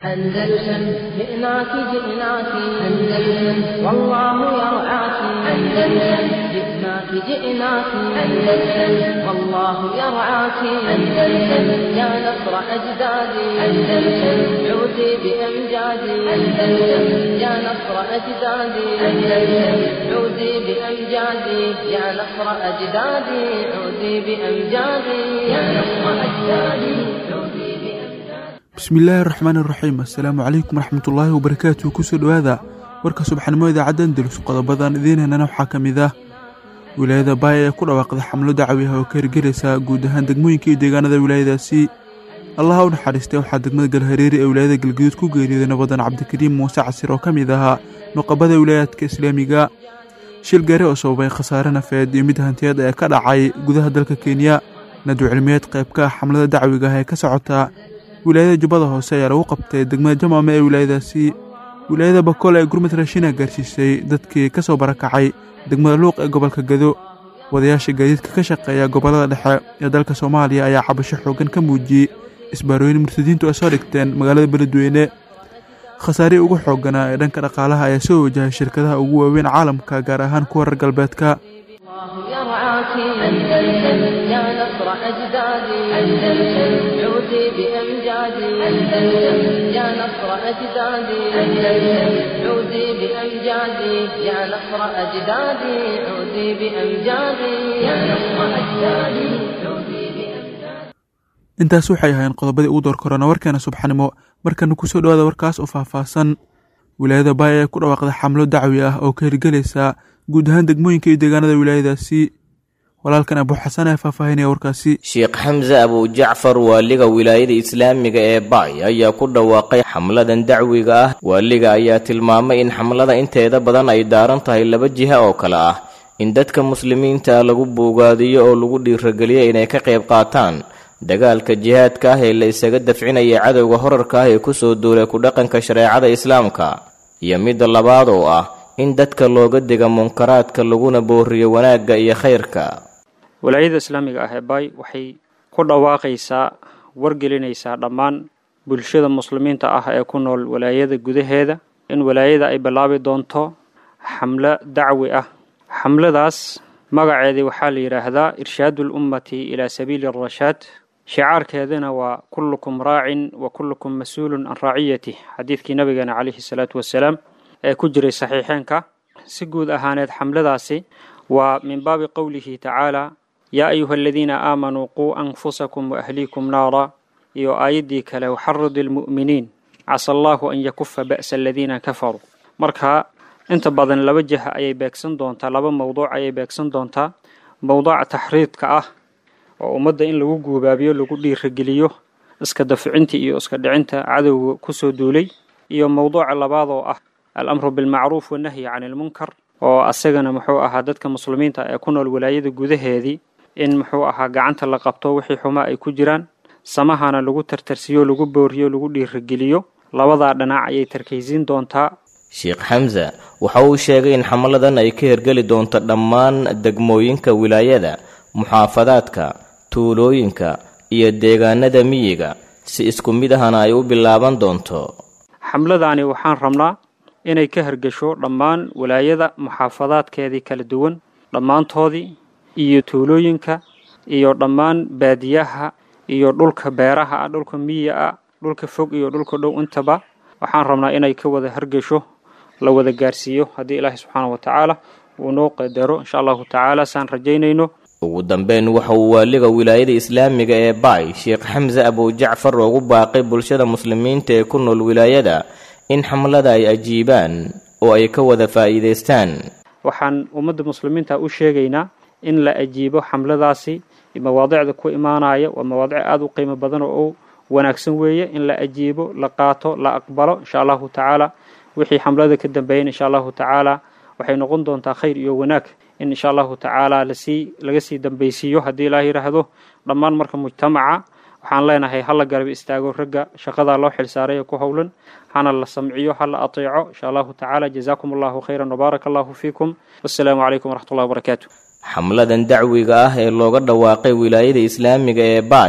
أندلسن جئناك جئناك أندلسن والله يرعاك أندلسن جئناك جئناك أندلسن والله يرعاك أندلسن يا نصر أجدادي أندلسن عودي بأمجادي أندلسن يا نصر أجدادي أندلسن عودي بأمجادي يا نصر أجدادي عودي بأمجادي يا نصر أجدادي عودي بأمجادي bismillaahi araxmaan iraxiim assalaamu calaykum waraxmatullaahi wabarakaatuh kusoo dhowaada warka subaxnimo idaacadda andalus qodobadan idiin helana waxaa ka mid ah wilaayada baaya ee ku dhawaaqda xamlo dacwi ah oo ka hirgelaysa guud ahaan degmooyinka iyo deegaanada wilaayadaasi allaha u naxariistay waxaa degmada galhareeri ee wilaayada galguduud ku geeriyooday nabadan cabdikariim muuse casir oo ka mid ahaa nuqabada wilaayaadka islaamiga shil gaari oo sababay khasaare nafeed iyo mid hantiyeed ee ka dhacay gudaha dalka kenya nadwi cilmiyeed qayb ka ah xamlada dacwiga ah ee ka socota wilaayada jubbada hoose ayaa lagu qabtay degmada jamaame ee wilaayadaasi wilaayada bakool ee gurmud raashina gaarsiisay dadkii ka soo barakacay degmada luuq ee gobolka gado wadayaasha gaadiidka ka shaqeeya gobollada dhexe ee dalka soomaaliya ayaa cabasho xooggan ka muujiyey isbaarooyin murtadiintu ay soo dhigteen magaalada beledweyne khasaarihii ugu xoogganaa ee dhanka dhaqaalaha ayaa soo wajahay shirkadaha ugu waaweyn caalamka gaar ahaan kuwa reer galbeedka الله يرعاك أندلسن يا نصر أجدادي أندلسن عودي بأمجادي أندلسن يا نصر أجدادي أندلسن عودي بأمجادي يا نصر أجدادي عودي بأمجادي يا نصر أجدادي عودي بأمجادي intaas waxay ahaayeen qodobadii ugu door korona warkeena subxanimo markana kusoo dhowaada warkaas oo faahfaahsan wilaayada baaya ee ku dhawaaqda xamlo dacwi ah oo ka hirgelaysa guud ahaan degmooyinka iyo deegaanada wilaayadaasi walaalkan abu xasan ee faahfaahinaya warkaasi sheekh xamse abujacfar waaliga wilaayada islaamiga ee baay ayaa ku dhawaaqay xamladan dacwiga ah waaliga ayaa tilmaamay in xamlada inteeda badan ay daaran tahay laba jiha oo kale ah in dadka muslimiinta lagu buugaadiyo oo lagu dhiirageliyo inay ka qayb qaataan dagaalka jihaadka ah ee la isaga dafcinaya cadowga horarka ah ee kusoo duulay ku dhaqanka shareecada islaamka iyo midda labaad oo ah in dadka looga diga munkaraadka laguna booriyo wanaagga iyo khayrka walaayada islaamiga ah ee baay waxay ku dhawaaqaysaa wargelinaysaa dhammaan bulshada muslimiinta ah ee ku nool walaayada gudaheeda in walaayada ay bilaabi doonto xamlo dacwi ah xamladaas magaceedii waxaa la yidhaahdaa irshaadu lummati ilaa sabiili arashaad shicaarkeedana waa kullukum raacin wa kullukum mas-uulun can raaciyatih xadiidkii nabigeena calayhi salaatu wasalaam ee ku jiray saxiixeenka si guud ahaaneed xamladaasi waa min baabi qowlihi tacaala yaa ayuha aladiina aamanuu quu anfusakum waahliikum naara iyo aayaddii kale waxaridi lmu'miniin casa allaahu an yakufa ba'sa aladiina kafaruu marka inta badan laba jiha ayay beegsan doontaa laba mowduuc ayay beegsan doontaa mowduuca taxriidka ah oo ummadda in lagu guubaabiyo lagu dhiirageliyo iska daficinta iyo iska dhicinta cadowga kusoo duulay iyo mowduuca labaad oo ah alamru bilmacruuf wanahyi cani ilmunkar oo asagana muxuu ahaa dadka muslimiinta ee ku nool walaayada gudaheedii in muxuu ahaa gacanta la qabto wixii xumaa ay ku jiraan samahana lagu tartarsiyo lagu booriyo lagu dhiirageliyo labadaa dhinac ayay tarkaysiin doontaa sheekh xamse waxa uu sheegay in xamladan ay ka hirgeli doonto dhammaan degmooyinka wilaayada muxaafadaadka tuulooyinka iyo deegaanada miyiga si isku mid ahana ay u bilaaban doonto xamladaani waxaan rabnaa inay ka hirgasho dhammaan walaayada muxaafadaadkeedii kala duwan dhammaantoodii iyo tuulooyinka iyo dhammaan baadiyaha iyo dhulka beeraha ah dhulka miyiga ah dhulka fog iyo dhulka dhow intaba waxaan rabnaa inay ka wada hirgasho la wada gaarsiiyo haddii ilaahay subxaana wa tacaala uu noo qadaro insha allahu tacaala saan rajaynayno ugu dambeyn waxa uu waaliga wilaayada islaamiga ee baay sheekh xamse abujacfar ugu baaqay bulshada muslimiinta ee ku nool wilaayada in xamlada ay ajiibaan oo ay ka wada faa'iidaystaan waxaan ummadda muslimiinta u sheegaynaa in la ajiibo xamladaasi mawaadicda ku imaanaya waa mawaadic aada u qiimo badan oo u wanaagsan weeye in la ajiibo la qaato la aqbalo insha allahu tacaala wixii xamlada ka dambeeyan insha allahu tacaala waxay noqon doontaa khayr iyo wanaag in insha allahu tacaala lasii laga sii dambaysiiyo haddii ilaah yidhaahdo dhammaan marka mujtamaca waxaan leenahay hala garab istaago ragga shaqadaa loo xilsaaray ee ku howlan hana la samciyo hala ateeco insha allahu tacaala jazaakum allahu khayran wbaaraka allahu fiikum wassalaamu calaykum waraxmat ullahi wabarakaatu xamladan dacwiga ah ee looga dhawaaqay wilaayada islaamiga ee baay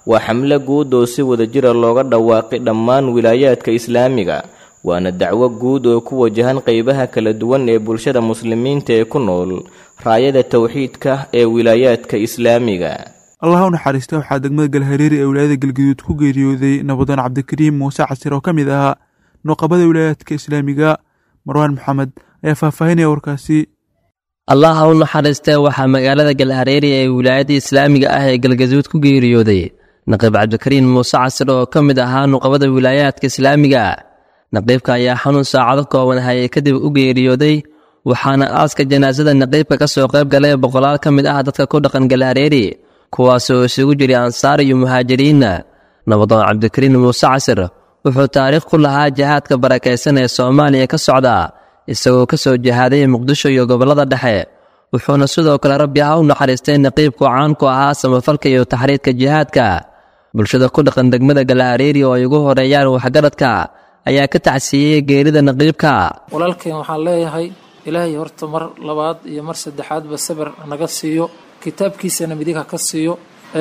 waa xamlo guud oo si wadajira looga dhawaaqay dhammaan wilaayaadka islaamiga waana dacwo guud oo ku wajahan qeybaha kala duwan ee bulshada muslimiinta ee ku nool raayada towxiidka ee wilaayaadka islaamiga allah u naxariista waxaa degmada galhareeri ee wilaayada galgaduud ku geeriyooday nabadoon cabdikariim muuse casir oo ka mid ahaa nuqabada wilaayaadka islaamiga marwaan maxamed ayaa faahfaahinaya warkaasi allah ha u naxariistee waxaa magaalada galhareeri ee wilaayada islaamiga ah ee galgaduud ku geeriyooday naqiib cabdikariim muuse casir oo ka mid ahaa nuqabada wilaayaadka islaamiga naqiibka ayaa xanuun saacado kooban hayay kadib u geeriyooday waxaana aaska janaasada naqiibka ka soo qayb galay boqolaal ka mid ah dadka ku dhaqan galhareeri kuwaasoo isugu jiray ansaar iyo muhaajiriinna nabadoon cabdikariim muuse casir wuxuu taariikh ku lahaa jihaadka barakaysan ee soomaaliya ka socda isagoo ka soo jihaaday muqdisho iyo gobollada dhexe wuxuuna sidoo kale rabbi ha u naxariistay naqiibku caan ku ahaa samafalka iyo taxriidka jihaadka bulshada ku dhaqan degmada galhareeri oo ay ugu horeeyaan waxgaradka ayaa ka tacsiiyey geerida naqiibka walaalkeen waxaan leeyahay ilaahay horta mar labaad iyo mar saddexaadba sabir naga siiyo kitaabkiisana midiga ka siiyo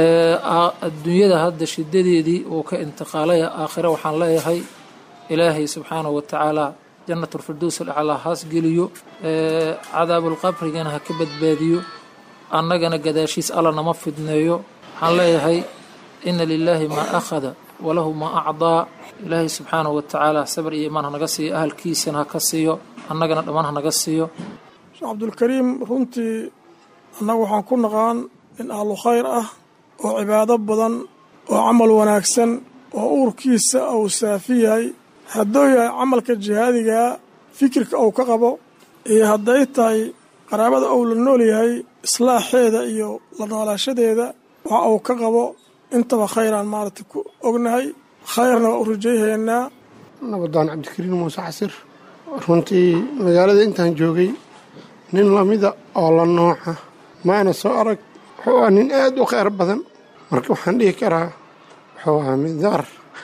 adduunyada hadda shidadeedii uu ka intiqaalaya aakhire waxaan leeyahay ilaahay subxaanahu wa tacaala jannatulfirdows alaclaa haas geliyo cadaabulqabrigana ha ka badbaadiyo annagana gadaashiis alla nama fidneeyo waxaan leeyahay ina lilaahi maa akhada walahu maa acdaa ilaahay subxaanahu wa tacaala sabir iyo imaan hanaga siiyo ahalkiisana ha ka siiyo annagana dhammaan hanaga siiyo sheekh cabdulkariim runtii annagu waxaan ku naqaan nin ahlu khayr ah oo cibaado badan oo camal wanaagsan oo uurkiisa uu saafi yahay hadduu yahay camalka jihaadigaa fikirka uu ka qabo iyo hadday tahay qaraabada uu la nool yahay islaaxeeda iyo la noolaashadeeda waxa uu ka qabo intaba khayraan maaragtay ku ognahay khayrna waa u rajayhaynaa nabadaan cabdikariin muuse casir runtii magaalada intaan joogay nin lamida oo la nooca maana soo arag wuxuu ahaa nin aad u kheyr badan marka waxaan dhihi karaa wuxuu ahaa midaar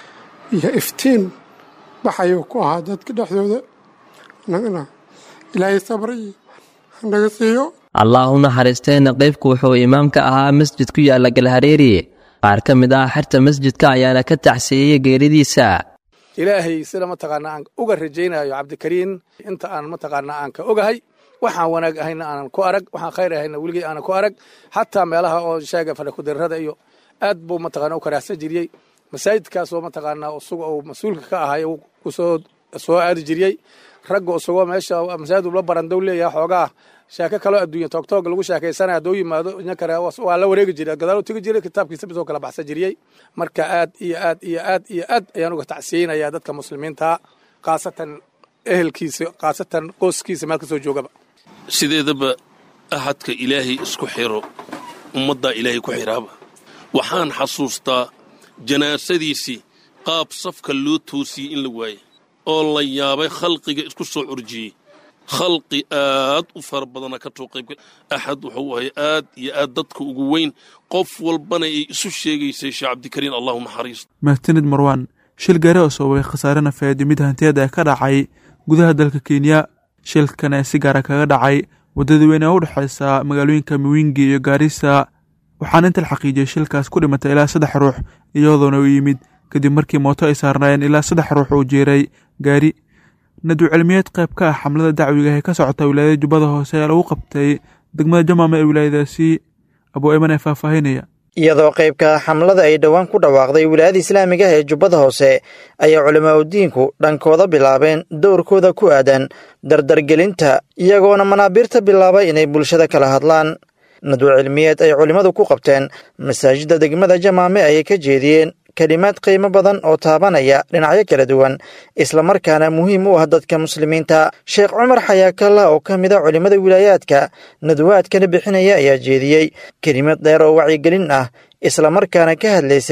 iyo iftiin baxayuu ku ahaa dadka dhexdooda nagana ilaahay sabray hanaga siiyo allah u naxariistee naqiibku wuxuu imaam ka ahaa masjid ku yaalla galhareeri qaar ka mid ah xerta masjidka ayaana ka tacsiiyey geeridiisa ilaahay sida mataqaanaa aan uga rajaynayo cabdikariin inta aan mataqaanaa aan ka ogahay waxaan wanaag ahayna aanan ku arag waxaan khayr ahayna weligay aanan ku arag xataa meelaha oo sheega fadhakudirrada iyo aad buu mataqana u karaahsan jiriyey masaajidkaasoo mataqaanaa isaga uu mas-uulka ka ahay uu kusoo soo aadi jiriyey ragga isagoo meesha masaajid ula barandow leeyahay xoogaa sheeko kaloo adduunya toogtoog lagu sheekaysanaya hadduu yimaado ina kale waa la wareegi jiray gadaal u tegi jiray kitaabkiisa bisoo kala baxsan jiriyey marka aad iyo aad iyo aad iyo aad ayaan uga tacsiyeynayaa dadka muslimiinta khaasatan ehelkiisa khaasatan qoyskiisa meel kasoo joogaba sideedaba ahadka ilaahay isku xiro ummaddaa ilaahay ku xiraaba waxaan xasuustaa janaasadiisii qaab safka loo toosiyey in la waayay oo la yaabay khalqiga isku soo curjiyey khalqi aad u fara badana ka too qaybgal axad wuxuu ahay aad iyo aad dadka ugu weyn qof walbana ay isu sheegaysay sheekh cabdikariin allahu naxariisto mahadsanid marwaan shil gaari oo sababay khasaare nafeed iyo mid hantiyaed ee ka dhacay gudaha dalka kenya shilkan ee si gaara kaga dhacay waddada weyn ee u dhexaysa magaalooyinka miwingi iyo gaarisa waxaana inta la xaqiijiyey shilkaas ku dhimatay ilaa saddex ruux iyadoona u yimid kadib markii mooto ay saarnaayeen ilaa saddex ruux uu jeeray gaari naduu cilmiyeed qayb ka ah xamlada dacwiga ee ka socota wilaayada jubbada hoose ee lagu qabtay degmada jamaama ee wilaayadaasi abuu eman ee faahfaahinaya iyadoo qaybka xamlada ay dhowaan ku dhawaaqday wilaayada islaamiga ee jubbada hoose ayaa culamaa udiinku dhankooda bilaabeen dowrkooda ku aadan dardargelinta iyagoona manaabiirta bilaabay inay bulshada kala hadlaan naduu cilmiyeed ay culimmadu ku qabteen masaajidda degmada jamaame ayay ka jeediyeen kelimaad qiimo badan oo taabanaya dhinacyo kala duwan islamarkaana muhiim u ah dadka muslimiinta sheekh cumar xayaakalla oo ka mid a culimmada wilaayaadka nadwaadkana bixinaya ayaa jeediyey kelimad dheer oo wacyigelin ah islamarkaana ka hadlaysay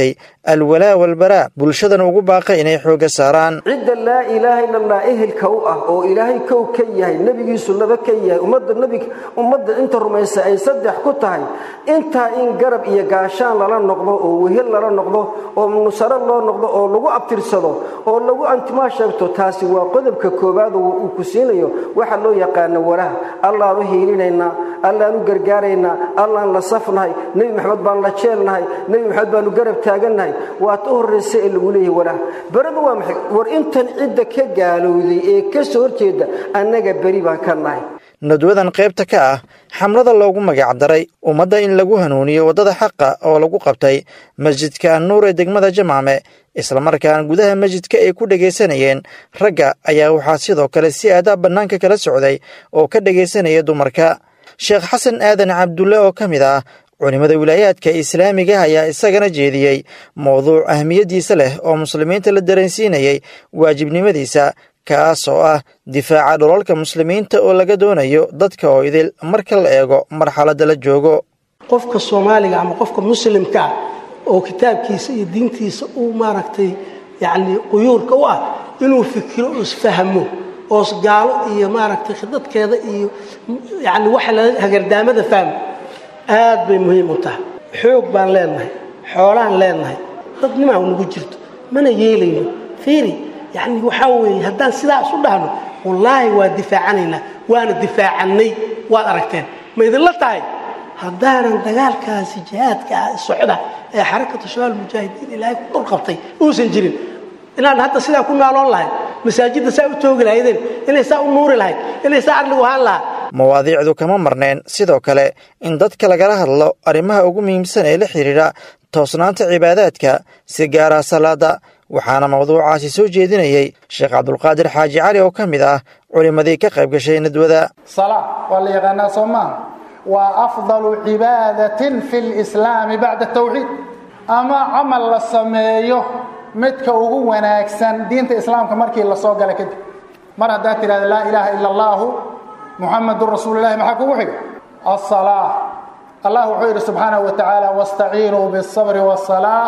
alwalaa walbaraa bulshadana ugu baaqay inay xoogga saaraan cidda laa ilaaha ila allah ehelka u ah oo ilaahay kow ka yahay nebigiisu laba ka yahay ummadda nbi ummadda inta rumaysa ay saddex ku tahay intaa in garab iyo gaashaan lala noqdo oo wehel lala noqdo oo nusaro loo noqdo oo lagu abtirsado oo lagu antimaa sheegto taasi waa qodobka koowaad oo uu ku siinayo waxa loo yaqaano walaha allaanu hiilinaynaa allaanu gargaaraynaa allaan la safnahay nebi maxamed baan la jeelnahay nebi maxamed baanu garab taagannahay waa ta horraysa ee lagu leeyahay walaha beradu waa maxay war intan cidda ka gaalowday ee ka soo horjeeda annaga beri baan ka nahay nadwadan qaybta ka ah xamlada loogu magacdaray ummadda in lagu hanuuniyo waddada xaqa oo lagu qabtay masjidka annuur ee degmada jamaame islamarkaana gudaha masjidka ay ku dhegaysanayeen ragga ayaa waxaa sidoo kale si aadaa bannaanka kala socday oo ka dhegaysanaya dumarka sheekh xasan aadan cabdulle oo ka mid ah culimmada wilaayaadka islaamiga ayaa isagana jeediyey mowduuc ahmiyaddiisa leh oo muslimiinta la dareensiinayay waajibnimadiisa kaas oo ah difaaca dholalka muslimiinta oo laga doonayo dadka oo idil marka la eego marxaladda la joogo qofka soomaaliga ama qofka muslimka ah oo kitaabkiisa iyo diintiisa uu maaragtay yacni quyuurka u ah inuu fikiro isfahmo oos gaalo iyo maaragtay khidadkeeda iyo yacni waxa la hagardaamada fahmo aad bay muhiim u tahay xoog baan leenahay xoolaan leenahay dadnimaa nagu jirto mana yeelayno fiiri yacni waxaa weeye haddaan sidaas u dhahno wallaahi waa difaacanaynaa waana difaacannay waad aragteen ma idinla tahay haddaanan dagaalkaasi jihaadka ah socda ee xarakatu shabaal mujaahidiin ilaahay ku dhulqabtay uusan jirin inaan hadda sidaa ku naaloon lahayn masaajidda saa u toogi lahaydeen inay saa u nuuri lahayd inay saa arligu ahaan lahaa mawaadiicdu kama marneen sidoo kale in dadka lagala hadlo arrimaha ugu muhiimsan ee la xidhiidha toosnaanta cibaadaadka si gaara salaada waxaana mawduucaasi soo jeedinayey sheekh cabdulqaadir xaaji cali oo ka mid ah culimmadii ka qayb gashay nadwada salaa waa la yaqaanaa soo maaha waa afdalu cibaadatin fi lislaami bacda tawxiid ama camal la sameeyo midka ugu wanaagsan diinta islaamka markii la soo gala kadib mar haddaad tidhahda laa ilaaha ila allaahu muxamadun rasuululahi maxaa kugu xiga asalaa allah wuxuu yidhi subxaanahu wa tacaala wastaciinuu biالsabri wالsalaax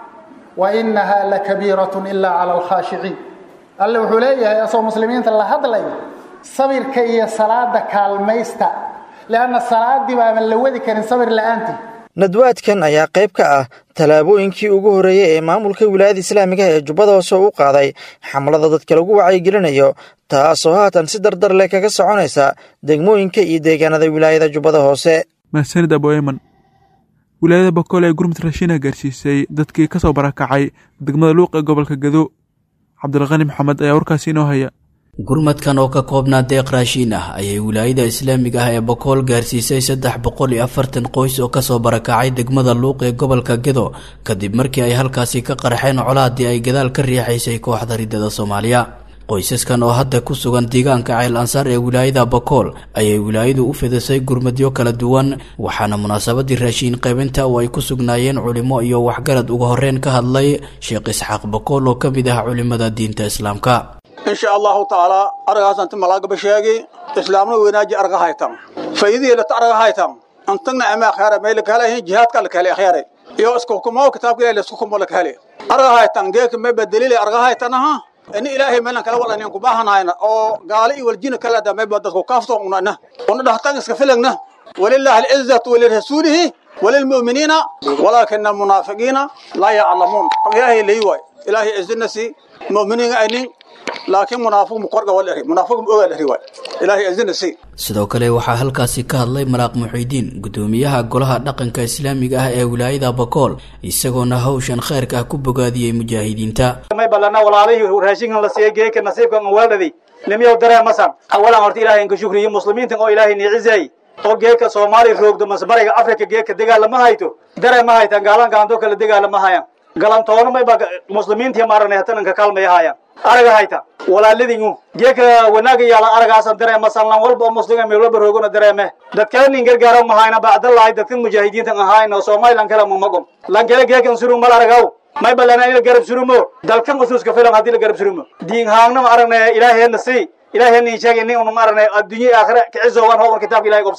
wainaha lakabiiratun ila cala alkhaashiciin alle wuxuu leeyahay asoo muslimiinta la hadlaya sabirka iyo salaada kaalmaysta leanna salaaddii baaban la wadi karin sabir la'aantii nadwaadkan ayaa qayb ka ah tallaabooyinkii ugu horreeyey ee maamulka wilaayada islaamiga ee jubbada hoose u qaaday xamlada dadka lagu wacyigelinayo taasoo haatan si dardar leh kaga soconaysa degmooyinka iyo deegaanada wilaayada jubbada hoose mahsanid aboeman wilaayada bakool ee gurmud raashiina gaarsiisay dadkii ka soo barakacay degmada luuq ee gobolka gado cabdilqani maxamed ayaa warkaasi inoo haya gurmadkan oo ka koobnaa deeq raashiin ah ayay wilaayada islaamiga ah ee bakool gaarsiisay saddex boqol iyo afartan qoys oo kasoo barakacay degmada luuq ee gobolka gedo kadib markii ay halkaasi ka qarxeen colaadii ay gadaal ka riixaysay kooxda riddada soomaaliya qoysaskan oo hadda ku sugan deegaanka ceel ansaar ee wilaayada bakool ayay wilaayadu u fidisay gurmadyo kala duwan waxaana munaasabadii raashiin qaybinta oo ay ku sugnaayeen culimo iyo waxgarad uga horreyn ka hadlay sheekh isxaaq bakool oo ka mid ah culimada diinta islaamka insha allahu taala aragaasanti malaagaba sheegi islaamna weynaaji arga haytan faydiilata arga haytan antagna ama akhyaara may lakahela jihaadka lakahele akhyaare iyo isku hukumo kitaabka ilahi laisku hukumo lakahele arga haytan geeka may badalile arga haytanaha ini ilaahay meelan kala walanin ku baahanayna oo gaali iyo waljina kala da may dadku kaafto unana una dhahtan iska filagna walillahi al'izzatu walirasuulihi walilmu'miniina walaakina almunaafiqiina laa yaclamuun ilaahay leeyahay ilaahay izinasi mu'miniina aynin laakiin munaafiq mukorga wal eri munaafiq mu ogaal eri waay ilaahay azina si sidoo kale waxaa halkaasi ka hadlay maraaq muxiidiin gudoomiyaha golaha dhaqanka islaamiga ah ee wilaayada bakool isagoona hawshan khayrka ah ku bogaadiyey mujaahidiinta may ballana walaalihii raashinkan la siiyey geeka nasiibkan waaldhaday nimiyow dareemasan awalan horta ilaahay inka shukriyo muslimiintan oo ilaahay niicizay oo geeka soomaali roogdo masbariga afrika geeka dagaalama hayto dareema haytan gaalanka antoo kale dagaalama hayan galantoona mayba muslimiintii maaranay hatananka kaalmaya hayan araga hayta walaaladingu geeka wanaaga yaala aragaasan dareema sanlan walba oo muslima meel walba roogona dareeme dadkala nin gargaaro mahayna bacdalahay dadkan mujaahidiintan ahayn oo somalilan kala mumagom lankala geekan suru mal aragaw may balana ila garab surumo dalkan usuuska filan haddii la garab surumo diin haangna ma aragnay ilaaheena si ilaaheena sheegay nin unu ma aragnay adduunye aakhira kiciso waan hogan kitaabka ilaahay gobsanaan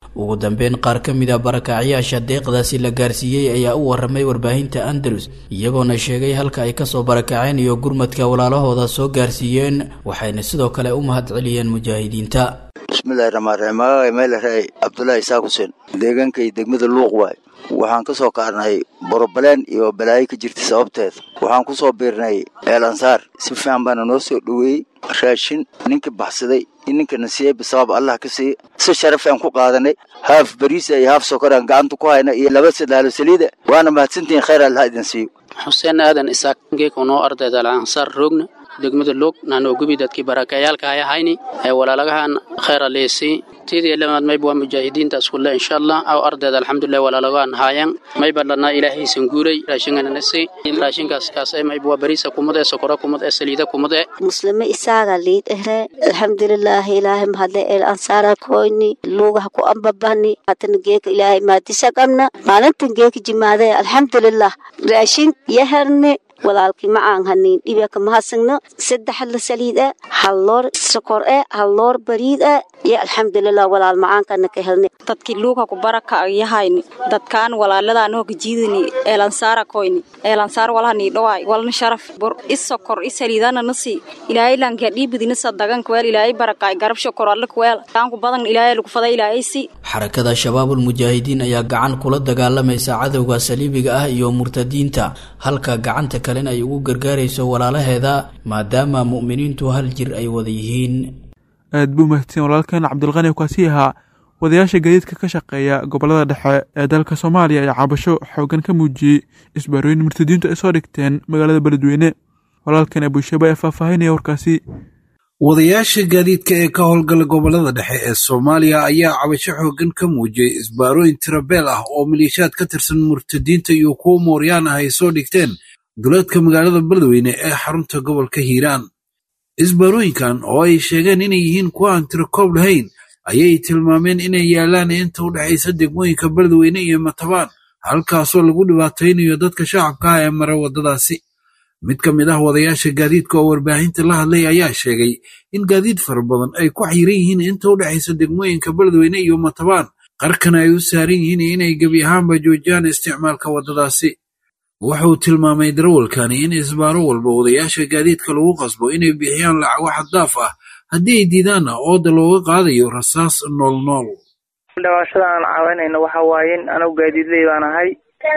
ugu dambeyn qaar ka mid a barakacyaasha deeqdaasi la gaarsiiyey ayaa u waramay warbaahinta andalus iyagoona sheegay halka ay kasoo barakaceen iyo gurmadka walaalahooda soo gaarsiiyeen waxayna sidoo kale u mahadceliyeen mujaahidiinta bismillahi raxmaan raxiim magacay meelaraay cabdulaahi isaaq xuseen deegaankay degmada luuq waay waxaan ka soo kaarnay borobaleen iyo balaayo ka jirta sababteed waxaan ku soo biirnay eel ansaar si fiican baana noo soo dhoweeyey raashin ninka baxsaday iyo ninka nasiiba sabab allah ka siiya si sharaf aan ku qaadanay haaf bariisa iyo haaf sokoraan gacanta ku hayna iyo laba sadaalo saliida waana mahadsantihiin khayr allah idin siiyo xuseen aadan isaaq geeka noo ardayda ansaar roogna degmada loog naanoo gubi dadkii barakayaalka ay ahayni ee walaalagahan khayr aleesi tidii lamaad mayba waa mujaahidiinta iskulle insha allah aw ardayda alxamdulilah walaalagahan haayan mayba dhanaa ilaahaysan guuray raashinkana nasi raashinkaas kaas ee mayba waa bariisa kumad ee sokora kumad ee saliida kumad ee muslime isaaga liid ehre alxamdulilaahi ilaahay mahadle el ansaara koyni luugaha ku ambabani hatan geeka ilaahay maadisa qabna maalintan geeka jimaade alxamdulilah raashin yaherni walaalkii ma aan hanin dhibaka mahadsanno saddex la saliid ah hal loor sokor ah hal loor bariid ah iyo alxamdulilah walaal macaankana ka helnay dadkii luuga ku baraka yahayni dadkaan walaaladaan oo gajiidani eelansaara koyni eelansaar walahani dhawaay walna sharaf bor is sokor is saliidana nasi ilaahay lanka dhiibidina sadagan kweel ilaahay barakaay garab shokor alla kweel taanku badan ilaahay lagu faday ilaahay si xarakada shabaabul mujaahidiin ayaa gacan kula dagaalamaysa cadowga saliibiga ah iyo murtadiinta halka gacanta kalena ay ugu gargaarayso walaalaheeda maadaama mu'miniintu hal jir ay wada yihiin aad buu mahadsan walaalkan cabdulqani kaasi ahaa wadayaasha gadiidka ka shaqeeya gobolada dhexe ee dalka soomaaliya ayaa cabasho xoogan ka muujiyey isbaarooyin murtadiintu ay soo dhigteen magaalada beledweyne walaalkan abushaba ee faahfaahinaya warkaasi wadayaasha gaadiidka ee ka howlgala gobolada dhexe ee soomaaliya ayaa cabasho xoogan ka muujiyey isbaarooyin tirabeel ah oo maliishaad ka tirsan murtadiinta iyo kuwo mooryaan ah ay soo dhigteen duleedka magaalada beledweyne ee xarunta gobolka hiiraan isbaarooyinkan oo ay sheegeen inay yihiin kuwa aan tirakoob lahayn ayay tilmaameen inay yaalaan inta u dhexaysa degmooyinka beledweyne iyo matabaan halkaasoo lagu dhibaataynayo dadka shacabka ah ee mara waddadaasi mid ka mid ah wadayaasha gaadiidka oo warbaahinta la hadlay ayaa sheegay in gaadiid fara badan ay ku xayiran yihiin inta u dhexaysa degmooyinka beledweyne iyo matabaan qarkana ay u saaran yihiin inay gebi ahaanba joojiyaan isticmaalka waddadaasi wuxuu tilmaamay darawalkani in isbaaro walba wadayaasha gaadiidka lagu qasbo inay bixiyaan lacago xaddaaf ah haddii ay diidaanna ooda looga qaadayo rasaas noolnool dhawaashada aan caawinayno waxa waaye in anagu gaadiidley baan ahay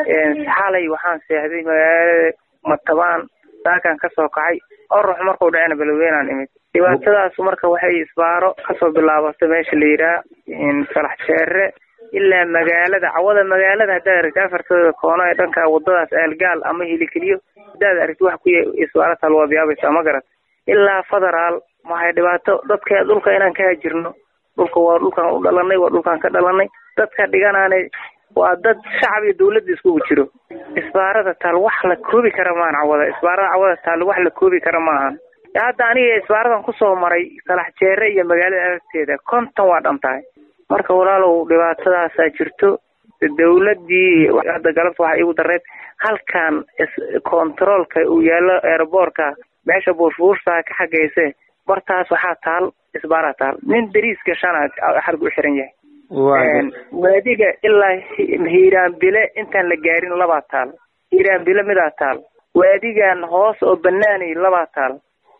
xalay waxaan seexday magaalada matabaan daakan ka soo kacay orux markuu dhacena beledweynaan imid dhibaatadaas marka waxay isbaaro kasoo bilaabatay meesha la yidhaha salax jeere ilaa magaalada cawada magaalada haddaad aragti afartooda koono ee dhanka wadadaas aalgaal ama hilikeliyo haddaad aragti wax ku isbaaro taal waa biyaabaysa ma garat ilaa federaal maxay dhibaato dadka dhulka inaan ka hajirno dhulka waa dhulkaan u dhalanay waa dhulkaan ka dhalanay dadka dhiganaane waa dad shacab iyo dawladda iskugu jiro isbaarada taal wax la koobi kara maahan cawada isbaarada cawada taal wax la koobi kara maahan hadda aniga isbaaradan kusoo maray salax jeere iyo magaalada agteeda konton waa dhan tahay marka walaalow dhibaatadaasaa jirto dawladdii hadda galabta waxaa iigu dareed halkan kontaroolka uu yaallo aeroboortka meesha buursbuursaa ka xagayse bartaas waxaa taal isbaaraa taal nin dariis gashana xargu u xiran yahay waadiga ilaa hiiraanbile intaan la gaarin labaa taal hiiraanbile midaa taal waadigan hoos oo banaanay labaa taal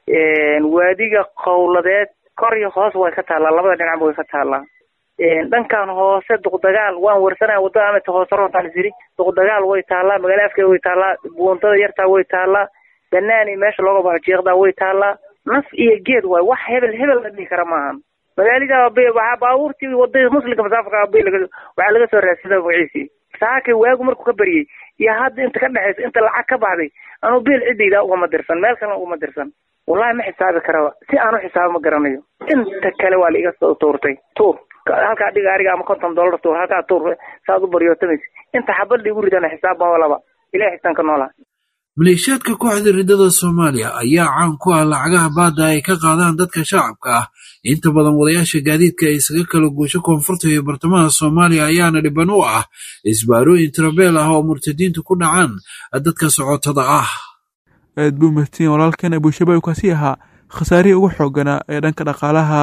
waadiga qowladeed kor iyo hoos way ka taallaa labada dhinacba way ka taallaa dhankan hoose duqdagaal waan warsanaya wadada amata hoose roontaan isiri duqdagaal way taallaa magaala afkeeda way taallaa buuntada yartaa way taallaa banaani meesha looga baxo jiiqdaa way taallaa naf iyo geed waay wax hebel hebel la dhihi kara maahan magaalada waxaa baabuurtii wadada muslimka masaafurka bay laga waxaa laga soo raadsada magaciisii saakay waagu markuu ka baryay iyo hadda inta ka dhexaysa inta lacag ka baxday anuu biil ciddayda ugama dirsan meel kalena ugama dirsan wallahi ma xisaabi karaba si aan u xisaabo ma garanayo inta kale waa la iga soo tuurtay tuur halkaa dhiga ariga ama konton dollar tuur halkaa tuur saad u baryootamaysa inta xabad igu ridana xisaab ma walaba ilahay xisaan ka noolaa maleeshiyaadka kooxda riddada soomaaliya ayaa caan ku ah lacagaha baadda ay ka qaadaan dadka shacabka ah inta badan wadayaasha gaadiidka ay isaga kala guusho koonfurta iyo bartamaha soomaaliya ayaana dhiban u ah isbaarooyin tirabeel ah oo murtadiintu ku dhacaan dadka socotada ah aad buu mahadsan walaalkan abuushabaab kaasi ahaa khasaarihii ugu xooganaa ee dhanka dhaqaalaha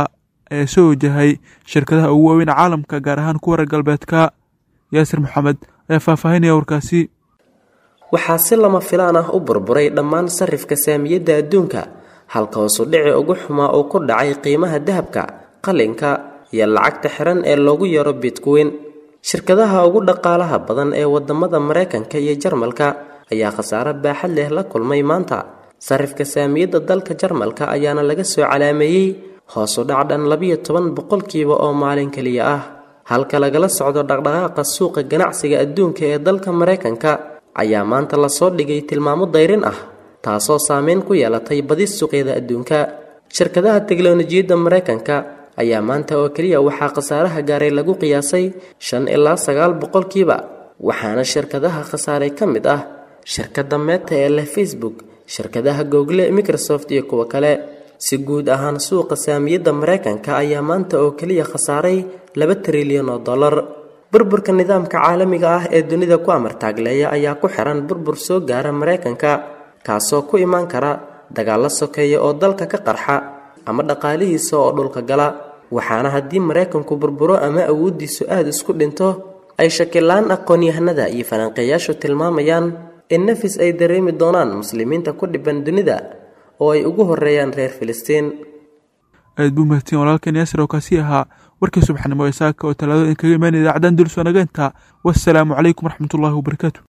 ayaa soo wajahay shirkadaha ugu waaweyn caalamka gaar ahaan kuwa reer galbeedka yaasir maxamed ayaa faahfaahinaya warkaasi waxaa si lama filaan ah u burburay dhammaan sarifka saamiyadda adduunka halka hoosu dhici ugu xumaa uu ku dhacay qiimaha dahabka qalinka iyo lacagta xiran ee loogu yaro bitcoin shirkadaha ugu dhaqaalaha badan ee wadamada maraykanka iyo jarmalka ayaa khasaare baaxad leh la kulmay maanta sarifka saamiyadda dalka jarmalka ayaana laga soo calaameeyey hoosu dhac dhan labiyo toban boqolkiiba oo maalin keliya ah halka lagala socdo dhaqdhaqaaqa suuqa ganacsiga adduunka ee dalka maraykanka ayaa maanta lasoo dhigay tilmaamo dayrin ah taasoo saameyn ku yeelatay badi suuqyada adduunka shirkadaha teknolojiyadda maraykanka ayaa maanta oo keliya waxaa khasaaraha gaaray lagu qiyaasay shan ilaa sagaal boqolkiiba waxaana shirkadaha khasaaray ka mid ah shirkadda meeta ee leh facebook shirkadaha google microsoft iyo kuwo kale si guud ahaan suuqa saamiyadda maraykanka ayaa maanta oo keliya khasaaray laba trilyan oo dollar burburka nidaamka caalamiga ah ee dunida ku amartaagleeya ayaa ku xiran burbur soo gaara maraykanka kaasoo ku imaan kara dagaallo sokeeya oo dalka ka qarxa ama dhaqaalihiisa oo dhulka gala waxaana haddii maraykanku burburo ama awooddiisu aada isku dhinto ay shakilaan aqoon-yahanada iyo falanqeeyaashu tilmaamayaan in nafis ay dareemi doonaan muslimiinta ku dhiban dunida oo ay ugu horeeyaan reer filistiin aad buu mahadsan walaalkan yaasir oo kaasi ahaa warkii subaxnimo ee saaka oo talaado in kaga imaanaya idaacaddan dulsoo nageenta wassalaamu calaykum waraxmatullaahi wabarakaatu